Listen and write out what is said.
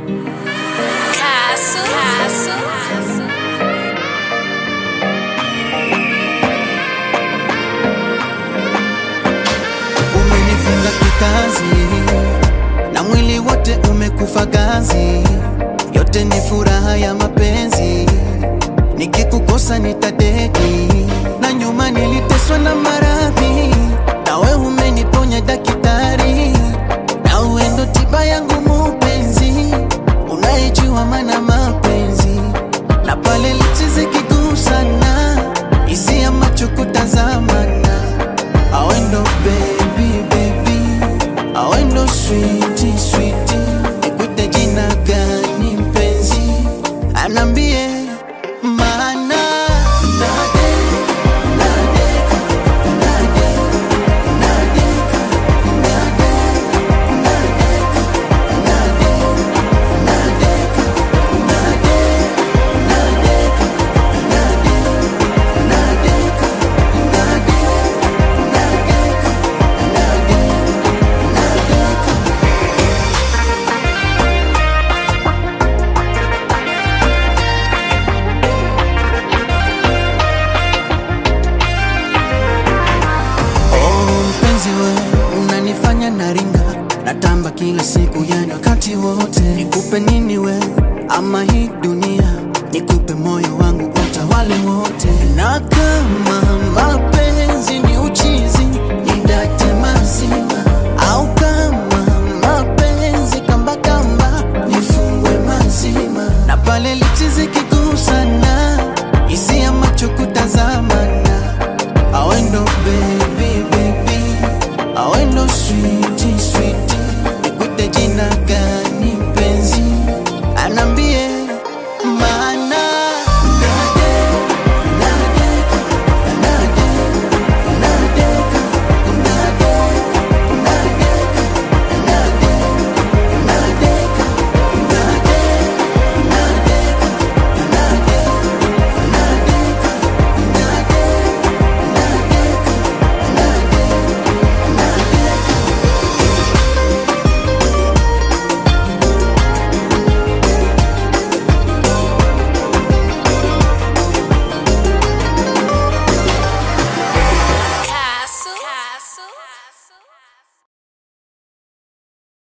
Castle. Castle. Umenifunga kikazi na mwili wote umekufa gazi, yote ni furaha ya mapenzi. Nikikukosa nitadeki, na nyuma niliteswa na maradhi, nawe umeniponya daktari, na uendo tiba yangu mupenzi, unayejua mana mapenzi, na pale lichi zikigusana, hisia macho kutazamana Awendo baby baby, awendo sweetie sweetie, nikuite jina gani mpenzi? Anambie maana nade nadeka nade nadeka nade nadeka nade nadeka nade nadeka nade nadeka nade Oh, mpenzi we unanifanya naringa natamba kila siku yani wakati wote nikupe nini we ama hii dunia nikupe moyo wangu utawale wote na kama mapenzi ni